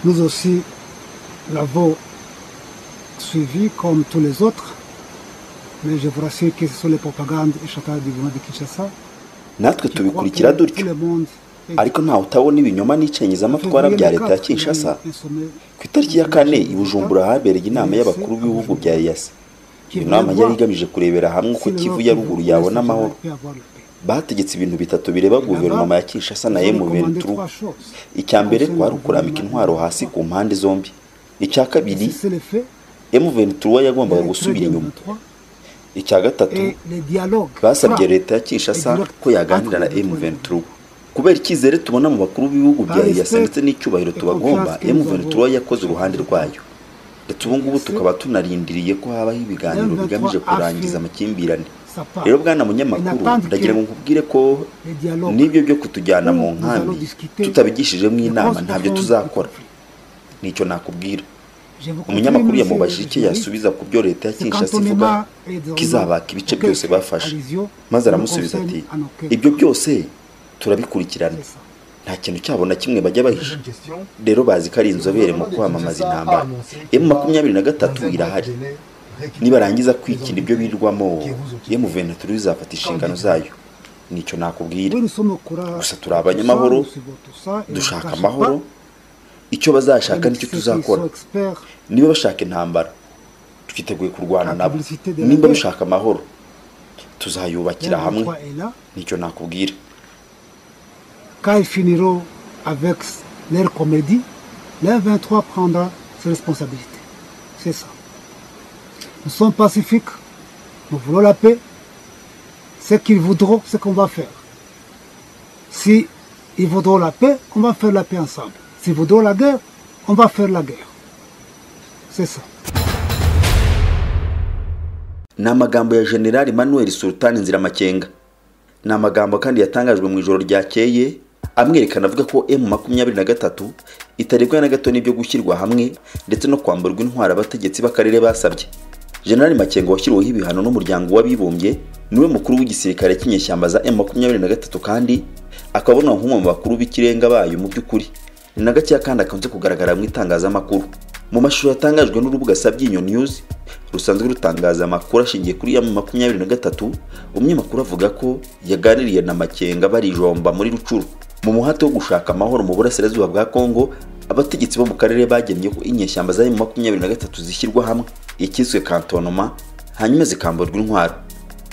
Nous aussi l'avons suivi comme tous les autres, mais je vous rassure que ce sont les propagandes et chacun du gouvernement de Kinshasa. natwe tubikurikira dutyo ariko ntawe utabona ibinyoma n'icengezamatwara bya leta ya kinshasa ku itariki ya kane i bujumbura habereye inama y'abakuru b'ibihugu bya eyasi iyo nama yari igamije kurebera hamwe uko kivu ya ruguru yabona amahoro bategetse ibintu bitatu bireba guverinoma ya kinshasa na emuventura icya mbere kwari ukurambika intwaro hasi ku mpande zombi icya kabiri emuventura yagombaga gusubira inyuma icya gatatu basabye leta ya kinshasa ko yaganira na emuventura kubera icyizere tubona mu bakuru b'ibihugu bya eyasi ndetse n'icyubahiro tubagomba emuventura yakoze uruhande rwayo ndetse ubu ngubu tukaba tunarindiriye ko habaho ibiganiro bigamije kurangiza amakimbirane rero bwana munyamakuru ndagira ngo nkubwire ko n'ibyo byo kutujyana mu nkambi tutabigishijemo inama ntabyo tuzakora nicyo nakubwira umunyamakuru yamubajije icyo yasubiza ku byo leta ya kinshasa ivuga ko izabaka ibice byose bafashe maze aramusubiza ati ibyo byose turabikurikirana nta kintu cyabo na kimwe bajya bahisha rero bazi ko ari inzobere mu kwamamaza intambara emu makumyabiri na gatatu irahari nibarangiza kwikina ibyo birirwamo emu veneturu izafata inshingano zayo nicyo nakubwira gusa turi abanyamahoro dushaka amahoro icyo bazashaka nicyo tuzakora niba bashaka intambara twiteguye kurwana nabo nimba bashaka amahoro tuzayubakira hamwe nicyo nakubwira quand ils finiront avec leur comédie, les 23 prendra ses responsabilités. C'est ça. Nous sommes pacifiques, nous voulons la paix. Ce qu'ils voudront, c'est qu'on va faire. Si ils voudront la paix, on va faire la paix ensemble. S'ils voudront la guerre, on va faire la guerre. C'est ça. ni amagambo ya generali manuel sultani nziramakenga ni amagambo kandi yatangajwe mu ijoro ryakeye amwerekana avuga ko emu makumyabiri na gatatu itarebwa na gato n'ibyo gushyirwa hamwe ndetse no kwamburwa intwaro abategetsi b'akarere basabye generali makengo washyiriweho ibihano n'umuryango w'abibumbye niwe mukuru w'igisirikare cy'inyeshyamba za emu makumyabiri na gatatu kandi akabona nk'umwe mu bakuru b'ikirenga bayo mu by'ukuri ni na gakeya kandi akunze kugaragara mu itangazamakuru mu mashusho yatangajwe n'urubuga sabyinyo news rusanzwe rutangaza amakuru ashingiye kuri ya makumyabiri na gatatu umunyamakuru avuga ko yaganiriye na makenga barijomba muri rucuru mu muhate wo gushaka amahoro mu burasirazuba bwa kongo abategetsi bo mu karere bagenye ko inyeshyamba za mu makumyabiri na gatatu zishyirwa hamwe ikiswe kantonoma hanyuma zikamburwa intwaro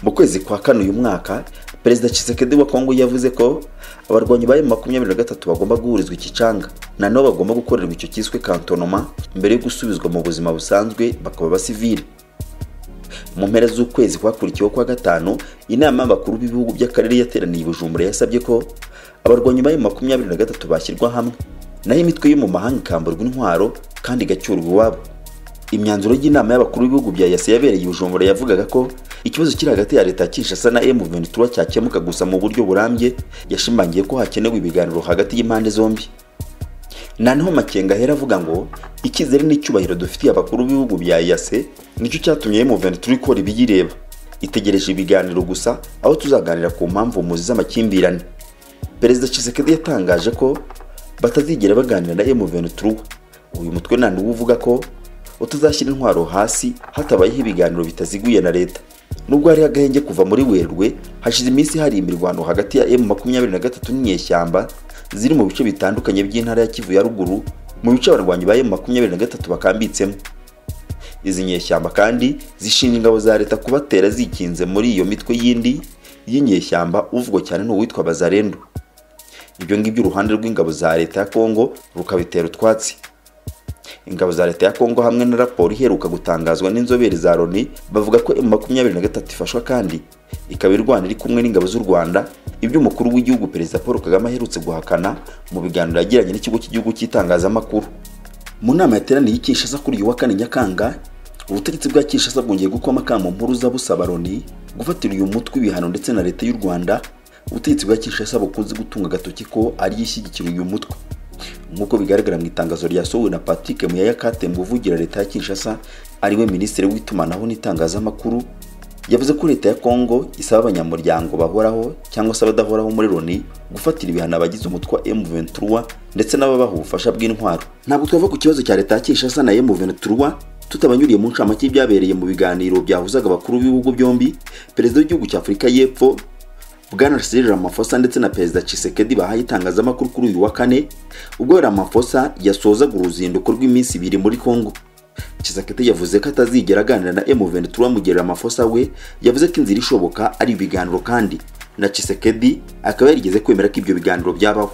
mu kwezi kwa kane uyu mwaka perezida Tshisekedi wa kongo yavuze ko abarwanyi ba makumyabiri na gatatu bagomba guhurizwa ikicanga nanone bagomba gukorerwa icyo cyiswe kantonoma mbere yo gusubizwa mu buzima busanzwe bakaba abasivili mu mpera z'ukwezi kwakurikiyeho kwa gatanu inama y'abakuru b'ibihugu by'akarere yateraniye bujumbura yasabye ko abarwanyi ba makumyabiri na gatatu bashyirwa hamwe naho imitwe yo mu mahanga ikamburwa intwaro kandi igacyurwa iwabo imyanzuro y'inama y'abakuru b'ibihugu bya yasi yabereye bujumbura yavugaga ko ikibazo kiri hagati ya leta ya kinshasa na emu ventura cyakemuka gusa mu buryo burambye yashimangiye ko hakenewe ibiganiro hagati y'impande zombi naneho makenga ahera avuga ngo icyizere n'icyubahiro dufitiye abakuru b'ibihugu bya yase nicyo cyatumye emu ventura ikora ibiyireba itegereje ibiganiro gusa aho tuzaganira ku mpamvu muzi z'amakimbirane perezida Tshisekedi yatangaje ko batazigera baganira na emu ventura uyu mutwe nani uvuga ko utazashyira intwaro hasi hatabayeho ibiganiro bitaziguye na leta nubwo hari agahenge kuva muri werurwe hashize iminsi hari imirwano hagati ya emu makumyabiri na gatatu n'inyeshyamba ziri mu bice bitandukanye by'intara ya kivu ya ruguru mu bice abarwanyi ba emu makumyabiri na gatatu bakambitsemo izi nyeshyamba kandi zishinja ingabo za leta kubatera zikinze muri iyo mitwe y'indi y'inyeshyamba uvugwa cyane ni uwitwa bazarendo ibyo ngibyo uruhande rw'ingabo za leta ya kongo rukabitera utwatsi ingabo za leta ya kongo hamwe na raporo iheruka gutangazwa n'inzobere za loni bavuga ko emu makumyabiri na gatatu ifashwa kandi ikaba irwana iri kumwe n'ingabo z'u rwanda ibyo umukuru w'igihugu perezida paul kagame aherutse guhakana mu biganiro yagiranye n'ikigo cy'igihugu cy'itangazamakuru mu nama yateraniye i kinshasa kuri uyu wa kane nyakanga ubutegetsi bwa kinshasa bwongeye gukoma akamu mpuruza busaba loni gufatira uyu mutwe ibihano ndetse na leta y'u rwanda ubutegetsi bwa kinshasa bukunze gutunga agatoki ko ariyo ishyigikira uyu mutwe nk'uko bigaragara mu itangazo ryasohowe na patrick muyaya katemba uvugira leta ya kinshasa ariwe minisitiri w'itumanaho n'itangazamakuru yavuze ko leta ya kongo isaba abanyamuryango bahoraho cyangwa se abadahoraho muri loni gufatira ibihano abagize umutwe wa M23 ndetse n'ababaha ubufasha bw'intwaro ntabwo twava ku kibazo cya leta ya Kinshasa na M23 tutabanyuriye mu ncamake y'ibyabereye mu biganiro byahuzaga abakuru b'ibihugu byombi perezida w'igihugu cya Afurika y'Epfo Bwana Cyril Ramaphosa ndetse na Perezida Tshisekedi bahaye itangazamakuru kuri uyu wa kane ubwo Ramaphosa yasozaga uruzinduko rw'iminsi ibiri muri Kongo Tshisekedi yavuze ko atazigera aganira na M23 bamugerera amafosa we yavuze ko inzira ishoboka ari ibiganiro kandi na Tshisekedi akaba yarigeze kwemera ko ibyo biganiro byabaho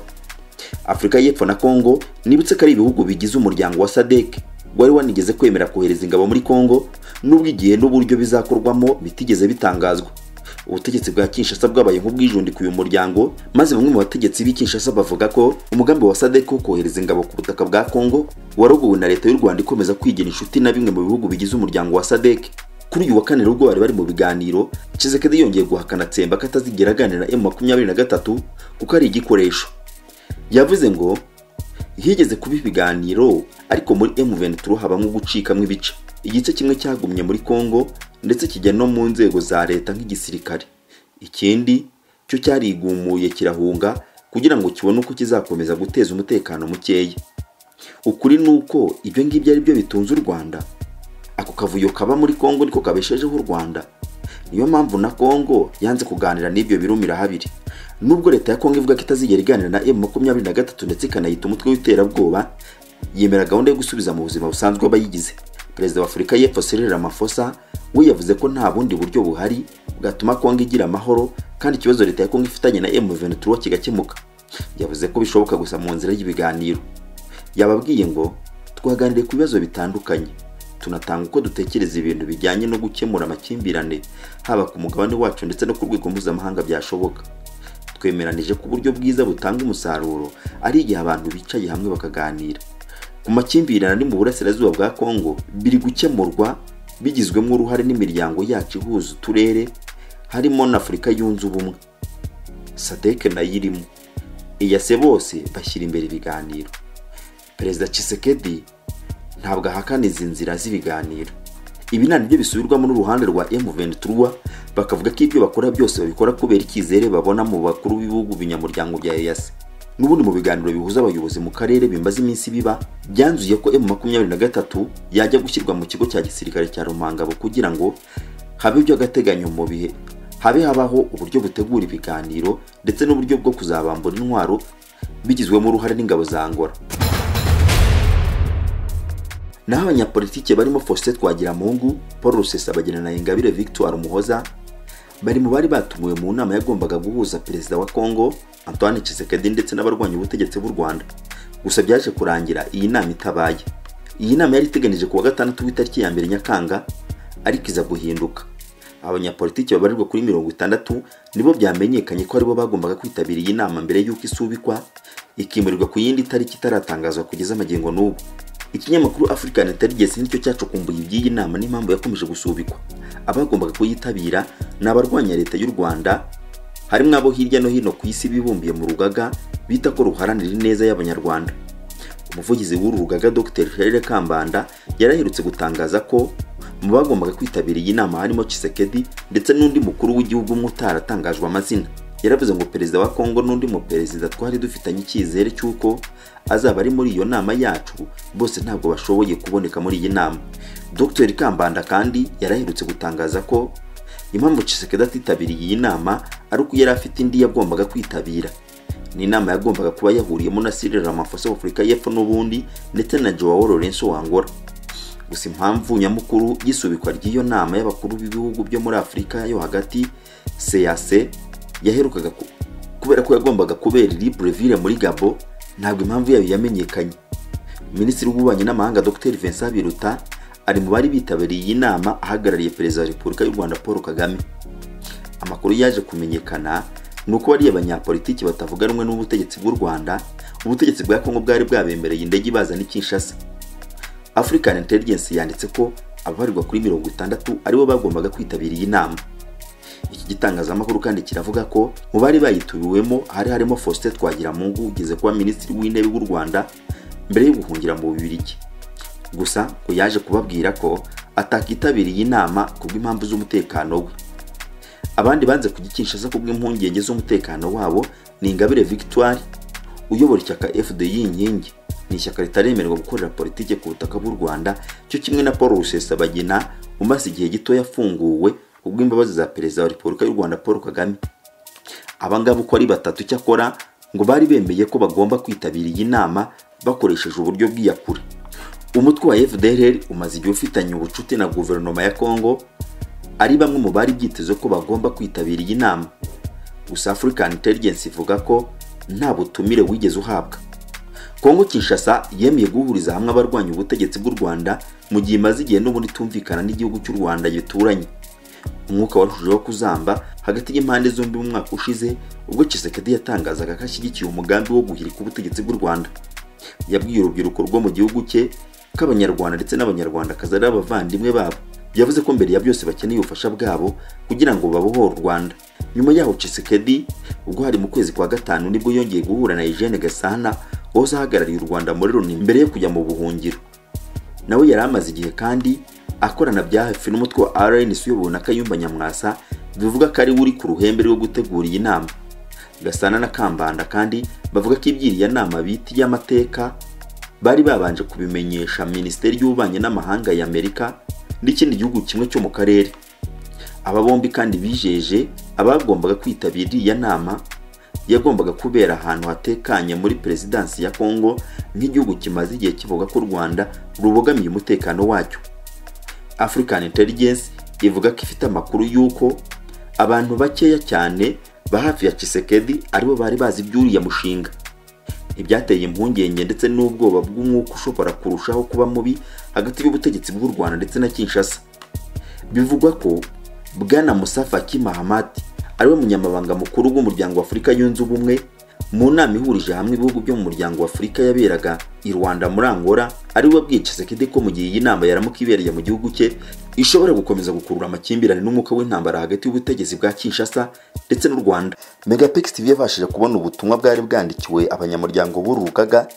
Afurika y'Epfo na Kongo nibutse ko ari ibihugu bigize umuryango wa SADC wari wanigeze kwemera kohereza ingabo muri Kongo nubwo igihe n'uburyo bizakorwamo bitigeze bitangazwa ubutegetsi bwa Kinshasa bwabaye nk'ubwijundika uyu muryango maze bamwe mu bategetsi b'i Kinshasa bavuga ko umugambi wa SADC wo kohereza ingabo ku butaka bwa Kongo warogowe na leta y'u Rwanda ikomeza kwigira inshuti na bimwe mu bihugu bigize umuryango wa SADC kuri uyu wa kane ubwo bari bari mu biganiro Tshisekedi yongeye guhakana Tsemba ko atazigera aganira na M23 kuko ari igikoresho yavuze ngo higeze kuba ibiganiro ariko muri M23 habamo gucikamo ibice igice kimwe cyagumye muri Kongo ndetse kijya no mu nzego za leta nk'igisirikare ikindi cyo cyarigumuye kirahunga kugira ngo kibone uko kizakomeza guteza umutekano mukeya ukuri ni uko ibyo ngibyo ari byo bitunze u rwanda ako kavuyo kaba muri kongo niko kabeshejeho u rwanda niyo mpamvu na kongo yanze kuganira n'ibyo birumira habiri nubwo leta ya kongo ivuga ko itazigera iganira na m makumyabiri na gatatu ndetse ikanayita umutwe w'iterabwoba yemera gahunda yo gusubiza mu buzima busanzwe abayigize perezida wa afurika y'epfo Cyril Ramaphosa we yavuze ko nta bundi buryo buhari bwatuma kongo igira amahoro kandi ikibazo leta ya kongo ifitanye na M23 kigakemuka yavuze ko bishoboka gusa mu nzira y'ibiganiro yababwiye ngo twaganiriye ku bibazo bitandukanye tunatanga uko dutekereza ibintu bijyanye no gukemura amakimbirane haba ku mugabane wacu ndetse no ku rwego mpuzamahanga byashoboka twemeranije ko uburyo bwiza butanga umusaruro ari igihe abantu bicaye hamwe bakaganira ku makimbirane ari mu burasirazuba bwa kongo biri gukemurwa bigizwemo uruhare n'imiryango yacu ihuza uturere harimo na afurika yunze ubumwe sadeke nayo irimo iyase bose bashyira imbere ibiganiro perezida Tshisekedi ntabwo ahakana izi nzira z'ibiganiro ibi nta nibyo bisubirwamo n'uruhande rwa M23 bakavuga ko ibyo bakora byose babikora kubera icyizere babona mu bakuru b'ibihugu binyamuryango bya EAC n'ubundi mu biganiro bihuza abayobozi mu karere bimaze iminsi biba byanzuye ko M23 yajya gushyirwa mu kigo cya gisirikare cya Rumangabo kugira ngo habe by'agateganyo mu bihe habe habaho uburyo butegura ibiganiro ndetse n'uburyo bwo kuzabambura intwaro bigizwemo uruhare n'ingabo za Angola naho abanyapolitike barimo Faustin Twagiramungu Paul Rusesabagina na Ingabire Victoire Umuhoza bari mu bari batumiwe mu nama yagombaga guhuza perezida wa Kongo Antoine Tshisekedi ndetse n'abarwanya ubutegetsi bw'u Rwanda gusa byaje kurangira iyi nama itabaye iyi nama yari iteganije kuwa gatandatu w'itariki ya mbere Nyakanga ariko iza guhinduka abanyapolitiki babarirwa kuri mirongo itandatu nibo byamenyekanye ko aribo bagombaga kwitabira iyi nama mbere y'uko isubikwa ikimurirwa ku yindi tariki itaratangazwa kugeza amagingo n'ubu ikinyamakuru African Intelligence nicyo cyacukumbuye iby'iyi nama n'impamvu yakomeje gusubikwa abagombaga kuyitabira ni abarwanya leta y'u Rwanda harimo abo hirya no hino ku isi bibumbiye mu rugaga bita ko ruharanira ineza y'abanyarwanda umuvugizi w'uru rugaga Dr Charles Kambanda yaraherutse gutangaza ko mu bagombaga kwitabira iyi nama harimo Tshisekedi ndetse n'undi mukuru w'igihugu umwe utaratangajwe amazina yaravuze ngo perezida wa Kongo n'undi mu perezida twari dufitanye icyizere cy'uko azaba ari muri iyo nama yacu bose ntabwo bashoboye kuboneka muri iyi nama Dr Kambanda kandi yaraherutse gutangaza ko impamvu Tshisekedi atitabiriye iyi nama ari uko yari afite indi yagombaga kwitabira ni inama yagombaga kuba yahuriyemo na Cyril Ramaphosa w'Afurika y'Epfo n'ubundi ndetse na Joao Lourenço wa Angola gusa impamvu nyamukuru y'isubikwa ry'iyo nama y'abakuru b'ibihugu byo muri Afurika yo hagati CAC yaherukaga kubera ko yagombaga kubera iri Libreville muri Gabo ntabwo impamvu yayo yamenyekanye minisitiri w'ububanyi n'amahanga Dr Vincent Biruta ari mu bari bitabiriye iyi nama ahagarariye perezida wa repubulika y'u rwanda paul kagame amakuru yaje kumenyekana ni uko bariya abanyapolitiki batavuga rumwe n'ubutegetsi bw'u rwanda ubutegetsi bwa kongo bwari bwabemereye indege ibazana ikinshasa african intelligence yanditse ko ababarirwa kuri mirongo itandatu aribo bagombaga kwitabira iyi nama iki gitangazamakuru kandi kiravuga ko mu bari bayitubiwemo hari harimo Faustin Twagiramungu ugeze kuba minisitiri w'intebe w'u Rwanda mbere yo guhungira mu Bubiligi gusa ngo yaje kubabwira ko atakitabiriye inama kubw'impamvu z'umutekano we abandi banze kujya i Kinshasa kubw'impungenge z'umutekano wabo ni ingabire victoire uyobora ishyaka fdi y'inkingi ni ishyaka ritaremererwa gukorera politiki ku butaka bw'u rwanda cyo kimwe na paul rusesabagina umaze igihe gito yafunguwe kubw'imbabazi za perezida wa repubulika y'u rwanda paul kagame abangaba uko ari batatu icyakora ngo bari bemeye ko bagomba kwitabira iyi nama bakoresheje uburyo bw'iyakure umutwe wa fdrr umaze igihe ufitanye ubucuti na guverinoma ya congo ari bamwe mu bari byiteze ko bagomba kwitabira iyi nama gusa african intelligence ivuga ko nta butumire wigeze uhabwa kongo kinshasa yemeye guhuriza hamwe abarwanya ubutegetsi bw'u rwanda mu gihe imaze igihe n'ubundi itumvikana n'igihugu cy'u rwanda gituranye umwuka warushijeho kuzamba hagati y'impande zombi mu mwaka ushize ubwo Tshisekedi yatangazaga ko ashyigikiye umugambi wo guhirika ubutegetsi bw'u rwanda yabwiye urubyiruko rwo mu gihugu cye ko abanyarwanda ndetse n'abanyarwandakazi ari abavandimwe babo yavuze ko mbere ya byose bakeneye ubufasha bwabo kugira ngo babohore u rwanda nyuma yaho Tshisekedi ubwo hari mu kwezi kwa gatanu nibwo yongeye guhura na Eugene Gasana wahoze ahagarariye u Rwanda muri Loni mbere yo kujya mu buhungiro nawe yari amaze igihe kandi akorana bya hafi n'umutwe wa RNC uyobowe na Kayumba Nyamwasa bivuga ko ari we uri ku ruhembe rwo gutegura iyi nama Gasana na Kambanda kandi bavuga ko ibyiriya nama bita iy'amateka bari babanje kubimenyesha Minisiteri y'Ububanyi n'Amahanga ya Amerika n'ikindi gihugu kimwe cyo mu karere aba bombi kandi bijeje abagombaga kwitabira iriya nama yagombaga kubera ahantu hatekanye muri perezidansi ya Congo nk'igihugu kimaze igihe kivuga ko u Rwanda rubogamiye umutekano wacyo African Intelligence ivuga ko ifite amakuru y'uko abantu bakeya cyane ba hafi ya Tshisekedi aribo bari bazi iby'uriya mushinga ibyateye impungenge ndetse n'ubwoba bw'umwuka ushobora kurushaho kuba mubi hagati y'ubutegetsi bw'u Rwanda ndetse na Kinshasa bivugwa ko Bwana Musa Faki Mahamat ariwe munyamabanga mukuru w'umuryango wa Afurika yunze ubumwe mu nama ihurije hamwe ibihugu byo mu muryango wa Afurika yaberaga i Rwanda muri Angola ariwe wabwiye Tshisekedi ko mu gihe iyi nama yaramuka ibereye mu gihugu cye ishobora gukomeza gukurura amakimbirane n'umwuka w'intambara hagati y'ubutegetsi bwa Kinshasa ndetse n'u Rwanda Megapix TV yabashije kubona ubutumwa bwari bwandikiwe abanyamuryango b'uru rugaga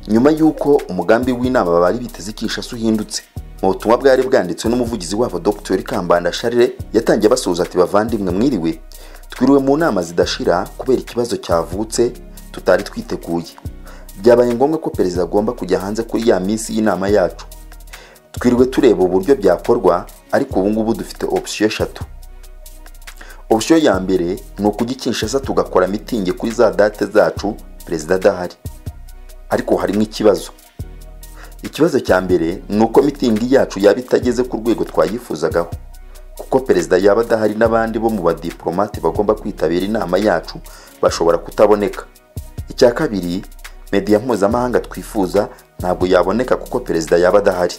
nyuma y'uko umugambi w'inama bari biteze i Kinshasa uhindutse mu butumwa bwari bwanditswe n'umuvugizi wabo Dr Kambanda Charles yatangiye basuhuza ati bavandimwe mwiriwe twiriwe mu nama zidashira kubera ikibazo cyavutse tutari twiteguye byabaye ngombwa ko perezida agomba kujya hanze kuri ya minsi y'inama yacu twiriwe tureba uburyo byakorwa ariko ubu ngubu dufite opsiyo eshatu opsiyo ya mbere ni ukujya i Kinshasa tugakora mitingi kuri za date zacu perezida adahari ariko harimo ikibazo ikibazo cya mbere ni uko mitingi yacu yaba itageze ku rwego twayifuzagaho kuko perezida yaba adahari n'abandi bo mu badiplomate bagomba kwitabira inama yacu bashobora kutaboneka icya kabiri mediya mpuzamahanga twifuza ntabwo yaboneka kuko perezida yaba adahari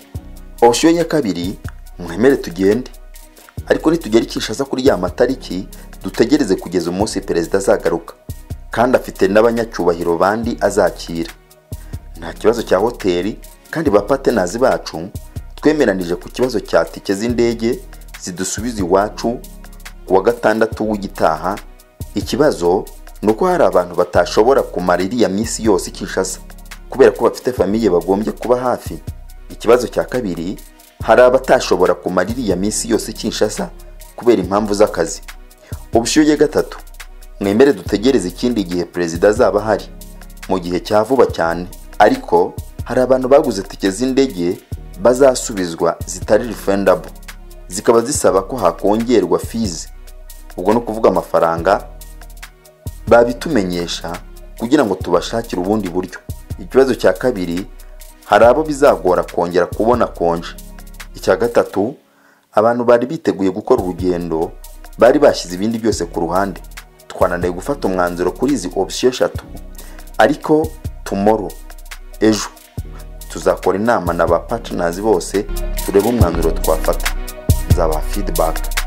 opsiyo ya kabiri mwemere tugende ariko nitugera i Kinshasa kuri ya matariki dutegereze kugeza umunsi perezida azagaruka kandi afite n'abanyacyubahiro bandi azakira nta kibazo cya hoteli kandi ba patenazi bacu twemeranije ku kibazo cya tike z'indege zidusubiza iwacu ku wa gatandatu w'igitaha ikibazo ni uko hari abantu batashobora kumara iriya minsi yose Kinshasa kubera ko bafite famiye bagombye kuba hafi ikibazo cya kabiri hari abatashobora kumara iriya minsi yose Kinshasa kubera impamvu z'akazi ubushyuhe gatatu mwemere dutegereze ikindi gihe perezida azaba ahari mu gihe cya vuba cyane ariko hari abantu baguze tike z'indege bazasubizwa zitari refundable zikaba zisaba ko hakongerwa fees ubwo ni ukuvuga amafaranga babitumenyesha kugira ngo tubashakire ubundi buryo ikibazo cya kabiri hari abo bizagora kongera kubona konje icya gatatu abantu bari biteguye gukora urugendo bari bashyize ibindi byose ku ruhande twananiwe gufata umwanzuro kuri izi opsiyo eshatu ariko tomorrow ejo tuzakora inama na ba partners bose turebe umwanzuro twafata nzabaha feedback